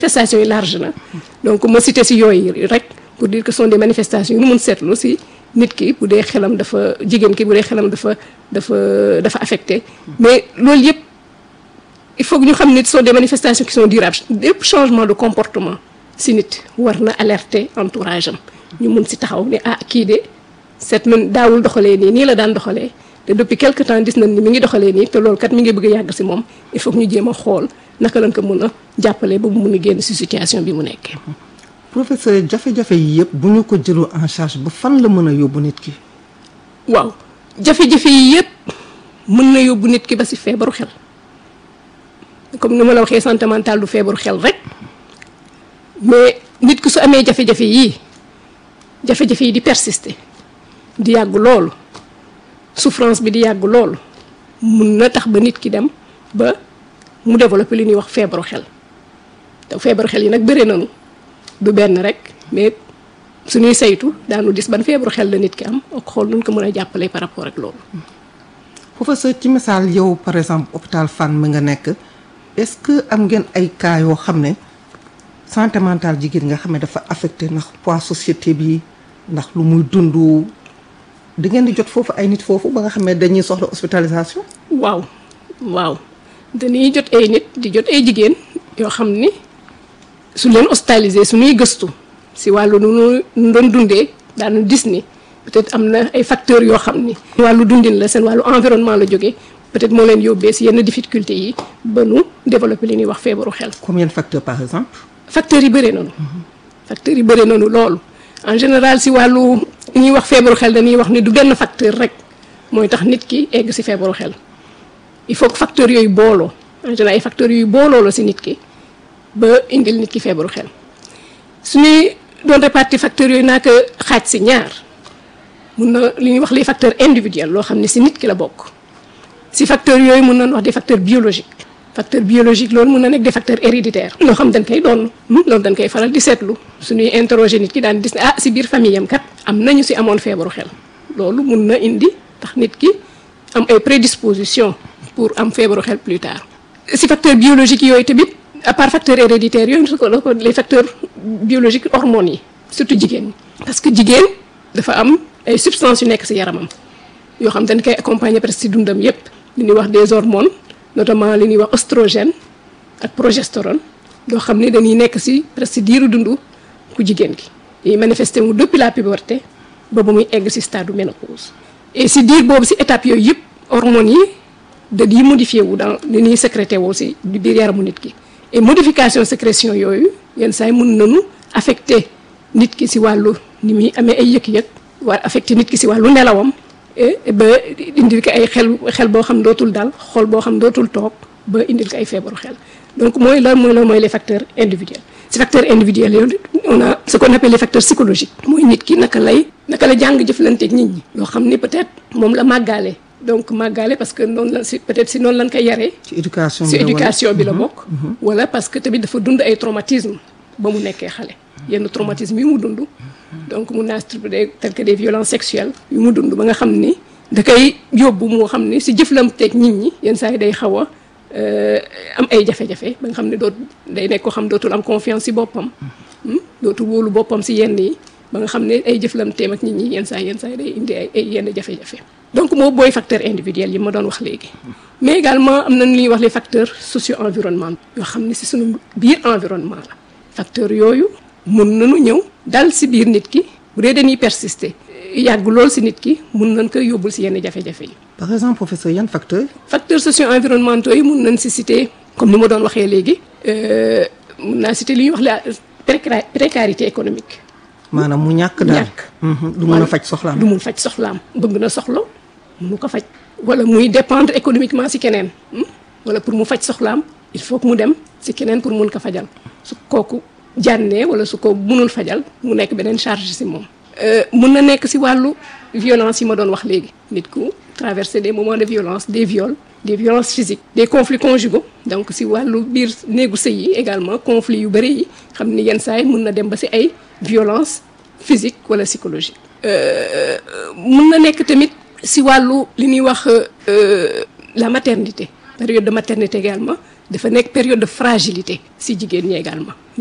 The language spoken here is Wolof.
manifestations yi large na donc ma cité si yooyu rek pour dire que ce sont des manifestations yu nu mun seetlu si nit ki bu dee xelam dafa jigéen ki bu dee xelam dafa dafa dafa affecté mais loolu yëpp il faut que ñu xam ne ce sont des manifestations qui sont durables lépp changement de comportement si nit war na alerter entourage am ñu mun si taxaw ne ah kii de seet man daawul doxalee nii nii la daan doxalee te depuis quelque temps gis nañ ni mi ngi doxalee nii te loolu kat mi ngi bëgg a yàgg si moom il faut que ñu jéem a xool naka lañ ko mën a jàppale ba mu mun a génn si situation bi mu nekkee. professeur jafe-jafe yi yëpp bu ñu ko jëloo en charge ba fan la mën a yóbbu nit ki. waaw jafe-jafe yi yëpp mën na yóbbu nit ki ba si feebaru xel comme ni ma la waxee santé mentale du feebaru xel rek mais nit ki su amee jafe-jafe yii jafe-jafe yi di persister di yàgg loolu souffrance bi di yàgg loolu mun na tax ba nit ki dem ba mu développer li ñuy wax feebaru xel te feebaru xel yi nag bëri nañu du benn rek mais suñuy saytu daanu gis ban feebaru xel la nit ki am ak xool nuñ ko mën a jàppale par rapport ak loolu. professeur ci misaal yow par exemple hôpital Fann mi nga nekk est-ce que am ngeen ay cas yoo xam ne santé mentale jigéen nga xam ne dafa affecté ndax poids société bi ndax lu muy dund di ngeen di jot foofu ay nit foofu ba nga xam ne dañuy soxla hospitalisation. waaw waaw dañuy jot ay nit di jot ay jigéen yoo xam ni su leen hospitalisé suñuy gëstu si wàllu nu nu doon dundee daanu gis ni peut-être am na ay facteurs yoo xam ni. wàllu dundin la seen wàllu environnement la jógee peut-être moo leen yóbbee si yenn difficultés yi ba nu développer li ñuy wax feebaru xel. combien de facteurs par exemple. facteurs yi bëri nañu. facteurs yi bëri nañu loolu. en général si wàllu li ñuy wax feebaru xel dañuy wax ni du benn facteur rek mooy tax nit ki egg si feebaru xel il faut que facteurs yooyu booloo en général ay facteurs yooyu booloo la si nit ki ba indil nit ki feebaru xel suñuy doon répartir facteurs yooyu naa ko xaaj si ñaar mun na li ñuy wax les facteurs individuels loo xam ne si nit ki la bokk si facteurs yooyu mun nañ wax des facteurs biologiques facteur biologique loolu mun na nekk des facteurs héréditaires loo xam dañ koy doon loolu dañ koy faral di seetlu suñuy interroger nit ki daan gis ne ah si biir famille am kat am nañu si amoon feebaru xel loolu mun na indi tax nit ki am ay prédisposition pour am feebaru xel plus tard si facteur biologique yooyu tamit à part facteur héréditaire yooyu su ko les facteurs biologiques hormones yi surtout jigéen ñi parce que jigéen dafa am ay substances yu nekk si yaramam yoo xam dañ koy accompagner presque si dundam yépp li ñuy wax des hormones notamment li ñuy wax oestrogène ak progestérone yoo xam ne dañuy nekk si presque diiru dundu ku jigéen gi dañuy manifester mu depuis la puberté ba ba muy egg si stade ménopause et si diir boobu si étape yooyu yëpp hormones yi dañuy modifié wu dans li ñuy sécrété woo si biir yaramu nit ki et modification sécrétion yooyu yenn saa yi mun nañu affecté nit ki si wàllu ni muy amee ay yëg-yëg waa affecté nit ki si wàllu nelawam ba indil ko ay xel xel boo xam dootul dal xol boo xam dootul toog ba indil ko ay feebaru xel donc mooy lan mooy lan mooy les facteurs individuels si facteurs individuels yooyu on a ce qu'on appelle les facteurs psychologiques mooy nit ki naka lay naka la jàng jëflanteeg nit ñi loo xam ni peut-être moom la màggaale donc màggaale parce que noonu la si peut-être si noonu lañ koy yaree ci éducation si éducation bi la bokk wala parce que tamit dafa dund ay traumatisme ba mu nekkee xale yenn traumatisme yi mu dund donc mun naa structuré tel que des violences sexuelles yu mu dund ba nga xam ni da koy yóbbu moo xam ni si jëflanteeg nit ñi yenn saa yi day xaw a am ay jafe-jafe ba nga xam ne doot day nekk ko xam dootul am confiance si boppam dootul wóolu boppam si yenn yi ba nga xam ne ay jëflanteem ak nit ñi yenn saa yenn saa yi day indi ay ay yenn jafe-jafe donc moo booy facteur individuel yi ma doon wax léegi mais également am na lu ñuy wax les facteurs socio-environnementaux yoo xam ne si suñu biir environnement la facteurs yooyu mun nañu ñëw dal si biir nit ki bu dee dañuy persister yàgg lool si nit ki mun nañ ko yóbbul si yenn jafe-jafe yi. par exemple professeur yan facteur facteurs socio-environnementaux yi mun nañ si citer comme ni ma doon waxee léegi mun naa citer li ñuy wax la précarité économique. maanaam mu ñàkk daal ñàkk. du mën a faj soxlaam du mun faj soxlaam bëgg na soxla munu ko faj. wala muy dépendre économiquement si keneen wala pour mu faj soxlaam il faut que mu dem si keneen pour mun ko fajal su kooku. jànnee wala su ko mënul fajal mu nekk beneen charge si moom. mun na nekk si wàllu violence yi ma doon wax léegi. nit ku traverser des moments de violence des viols des violences physiques. des conflits conjugaux donc si wàllu biir néegu sëy yi également conflits yu bëri yi xam ni yenn saa yi mun na dem ba si ay violence physique wala psychologique. mun na nekk tamit si wàllu li ñuy wax la maternité période de maternité également dafa nekk période de fragilité si jigéen ñi également